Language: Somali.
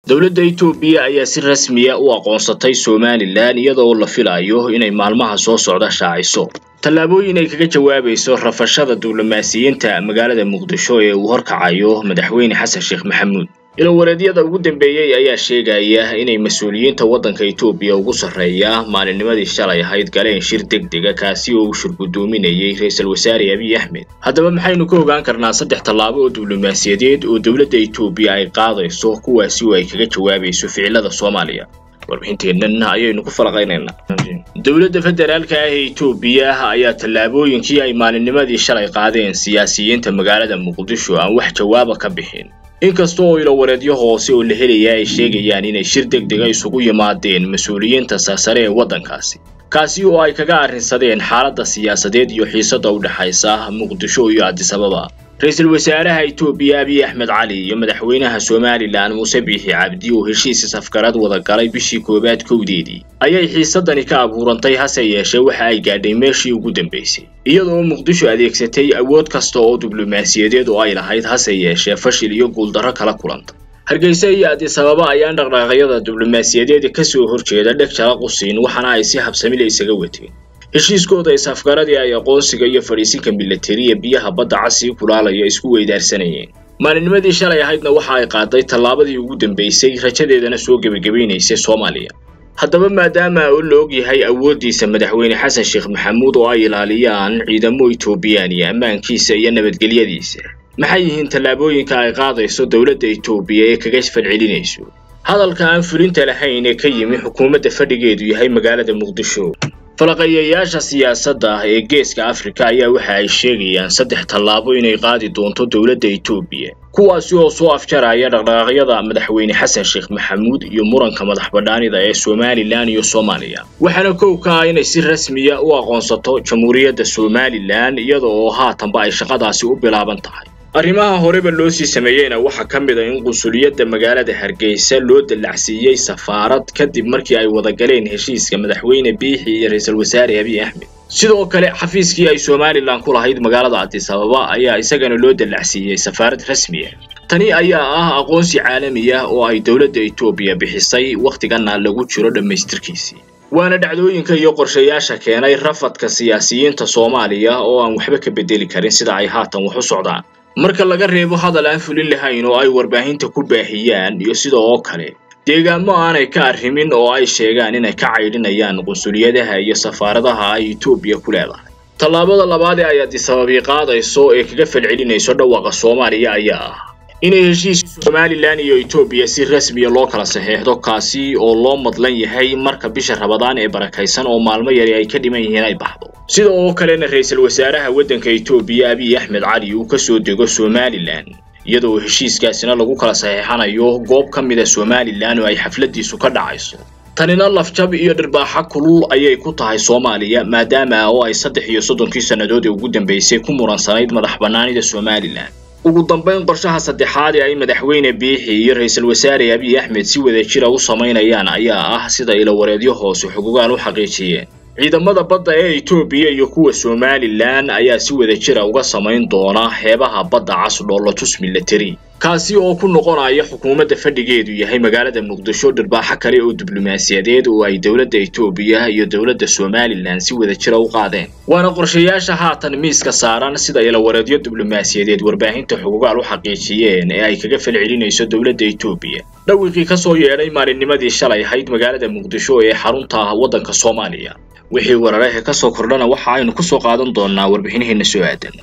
dowladda itoobiya ayaa si rasmiya u aqoonsatay somalilan iyadoo la filayo inay maalmaha soo socda shaaciso tallaabooyin ay kaga jawaabayso rafashada diblomaasiyiinta magaalada muqdisho ee uu horkacayo madaxweyne xasan sheekh maxamuud ilowareedyada ugu dambeeyey ayaa sheegaya inay mas-uuliyiinta waddanka itoobiya ugu sarreeya maalinnimadii shalay ahayd galeen shir deg dega kaasi oo uu shirgudoominayay ra-iisul wasaare abiy axmed haddaba maxaynu ka ogaan karnaa saddex tallaabo oo diblomaasiyadeed oo dowladda itoobiya ay qaadayso kuwaasi oo ay kaga jawaabayso ficilada soomaaliya warbixinteennan ayaynu ku falaqaynaynaa dowladda federaalka ah ee itoobiya ayaa tallaabooyinkii ay maalinnimadii shalay qaadeen siyaasiyiinta magaalada muqdisho aan wax jawaaba ka bixin inkasta oo ilowareedyo hoose oo la helaya ay sheegayaan inay shir deg dega isugu yimaadeen mas-uuliyiinta sarsare ee waddankaasi kaasi oo ay kaga arrinsadeen xaaladda siyaasadeed iyo xiisadda u dhexaysa muqdisho iyo adisababa ra-iisul wasaaraha itoobiya abiy axmed cali iyo madaxweynaha somalilan muuse biixi cabdi oo heshiis safgarad wada galay bishii koowaad kowdeedii ayay xiisadani ka abuurantay hase yeeshee waxa ay gaadhay meeshii ugu dambaysay iyadoo muqdisho adeegsatay awood kasta oo diblomaasiyadeed oo ay lahayd hase yeeshee fashil iyo guuldarro kala kulanta hargeysa iyo adisababa ayaan dhaqdhaqaaqyada diblomaasiyadeed ka soo horjeeda dheg jala qusiin waxaana ay si habsamile isaga wateen heshiiskooda isafgaradii ay aqoonsiga iyo fadhiisinka milatariya biyaha badda casii kulaalaya isku weydaarsanayeen maalinnimadii shalay ahaydna waxa ay qaaday tallaabadii ugu dambaysay rajadeedana soo gebagabaynaysay soomaaliya haddaba maadaama oo la og yahay awooddiisa madaxweyne xasan sheekh maxamuud oo ay ilaaliyaan ciidamo itoobiyaaniya ammaankiisa iyo nabadgelyadiisa maxay yihiin tallaabooyinka ay qaadayso dowladda itoobiya ee kaga falcelinayso hadalka aan fulinta lahayn ee ka yimi xukuumadda fadhigeedu yahay magaalada muqdisho falaqayayaasha siyaasadda ah ee geeska afrika ayaa waxa ay sheegayaan saddex tallaabo inay qaadi doonto dowladda itoobiya kuwaasi oo soo afjaraya dhaqdhaqaaqyada madaxweyne xasan sheekh maxamuud iyo muranka madax badhaanida ee somalilan iyo soomaaliya waxaana kow ka ah inay si rasmiya u aqoonsato jamhuuriyadda somalilan iyada oo haatanba ay shaqadaasi u bilaaban tahay arrimaha horeba loo sii sameeyeyna waxaa ka mid a in qunsuliyadda magaalada hargeysa loo dallacsiiyey safaarad kadib markii ay wada galeen heshiiska madaxweyne biixi iyo ra-iisul wasaare abiy axmed sidoo kale xafiiskii ay somalilan ku lahayd magaalada adisababa ayaa isagana loo dallacsiiyey safaarad rasmiya tani ayaa ah aqoonsi caalami ah oo ay dowladda itoobiya bixisay wakhtigana lagu jiro dhammaystirkiisii waana dhacdooyinka iyo qorshayaasha keenay rafadka siyaasiyiinta soomaaliya oo aan waxba ka bedeli karin sida ay haatan wax u socdaan marka laga reebo hadal aan fulin lahayn oo ay warbaahinta ku baahiyaan iyo sida oo kale deegaamo aanay ka arrimin oo ay sheegaan inay ka caydhinayaan qunsuliyadaha iyo safaaradaha ay itoobiya ku leedahay tallaabada labaad ee ay adisababii qaadayso ee kaga falcelinayso dhawaaqa soomaaliya ayaa ah inay heshiiska somalilan iyo itoobiya si rasmiya loo kala saxeexdo kaasi oo loo madlan yahay marka bisha rabadaan ee barakaysan oo maalmo yari ay ka dhiman yihiin ay baxdo sida oo kalena ra-iisul wasaaraha waddanka itoobiya abiy axmed cali uu ka soo dego somalilan iyadoo heshiiskaasina lagu kala saxeexanayo goob ka mida somalilan oo ay xafladiisu ka dhacayso tanina lafjab iyo dhirbaaxa kulul ayay ku tahay soomaaliya maadaama oo ay saddex iyo soddonkii sannadood ee ugu dambaysay ku muransanayd madax bannaanida somalilan ugu dambayn qorshaha saddexaad ee ay madaxweyne biixi iyo ra-iisul wasaare abiy axmed si wada jira u samaynayaan ayaa ah sida ilowareedyo hoose xugugaan u xaqiijiyeen ciidamada badda ee itoobiya iyo kuwa somalilan ayaa si wada jira uga samayn doona xeebaha badda cas dhoolotus milatari kaasi oo ku noqonaya xukuumadda fadhigeedu yahay magaalada muqdisho dhirbaaxo kale oo diblomaasiyadeed oo ay dowladda itoobiya iyo dowladda somalilan si wada jira u qaadeen waana qorshayaasha haatan miiska saaran sida ilawareedyo diblomaasiyadeed warbaahinta xugugaal u xaqiijiyeen ee ay kaga falcelinayso dowladda itoobiya dhawiqii ka soo yeedhay maalinnimadii shalay ahayd magaalada muqdisho ee xarunta waddanka soomaaliya wixii wararehe ka soo kordhana waxa aynu ku soo qaadan doonaa warbixinaheena soo aadan